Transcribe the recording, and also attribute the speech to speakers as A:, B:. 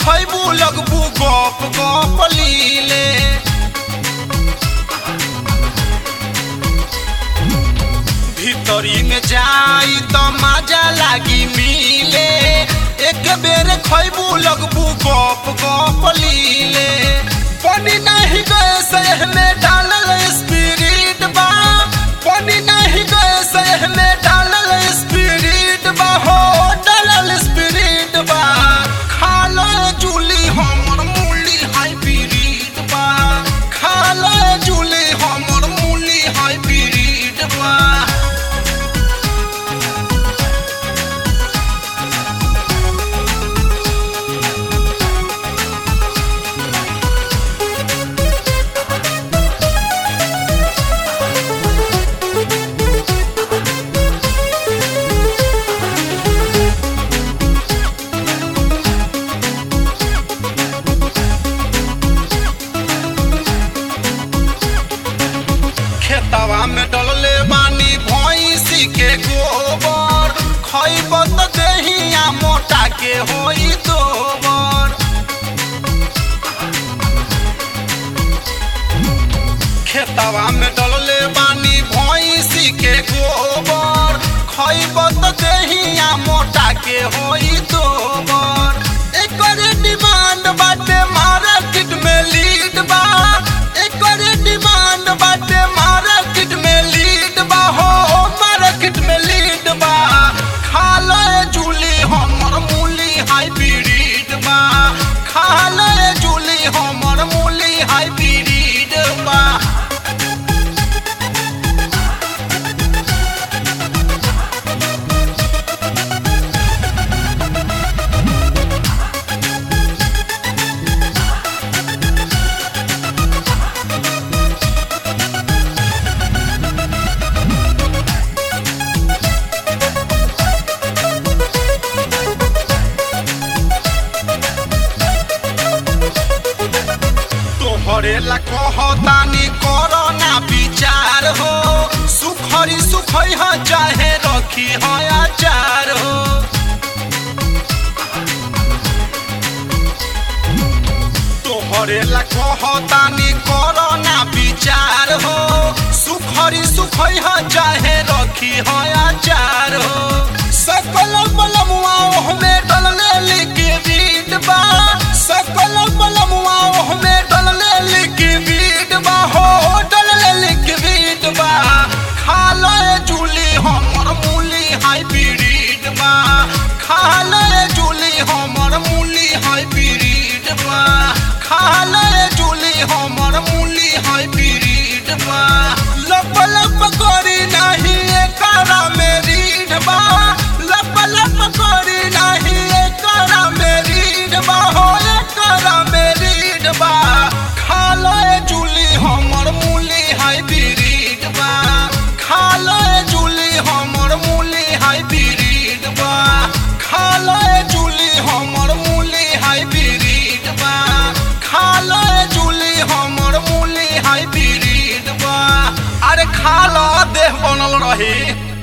A: खैबू लगबू गप गप लीले भीतरी में जाई तो मजा लागी मिले एक बेर खैबू लगबू गप गप लीले पानी नहीं गए सह में डालल स्पिरिट बा पानी नहीं गए सह में डालल स्पिरिट बा हो डालल स्पिरिट बा खालो जूली हमर मूली हाइब्रिड बा खालो जूली हमर मूली हाइब्रिड बा खेतवा में डलले बानी भैंसी के गोबर खैब त देहिया मोटा के होई दोबर खेतवा में डलले बानी भैंसी के गोबर खैब त देहिया मोटा के होई दोबर एकर डिमांड बाटे मार्केट में लीड बा एकर डिमांड बाटे मार्केट में लीड बा हो मार्केट में लीड बा खा ले जूली हमर मूली हाइब्रिड बा खा ले जूली हमर मूली हाइब्रिड बा तोहरे ला कहतानी करो ना विचार हो सुखरी सुखई ह चाहे रखी ह अचार हो तोहरे ला कहतानी करो ना विचार हो सुखरी सुखई ह चाहे रखी ह अचार हो सकल बलमुआ ओहमे डलले लिखी बीट बा सकल बलमुआ ओहमे डलले लिखी बीट बा हो डलले लिखी बीट बा खा ले जूली हमर मूली हाइब्रिड बा खा ले जूली हमर मूली हाइब्रिड बा खा ले जूली हमर मूली हाइब्रिड बा लब लब करी नाही एकरा में रीढ़ बा लब लब करी नाही एकरा में रीढ़ बा हो एकरा में रीढ़ बा खा ले जूली हमर मूली हाइब्रिड बा खा ले जूली हमर मूली हाइब्रिड बा खा ले जूली हमर मूली हाइब्रिड बा खा ले जूली हमर मूली हाइब्रिड बा अरे खा लो देह बनल रही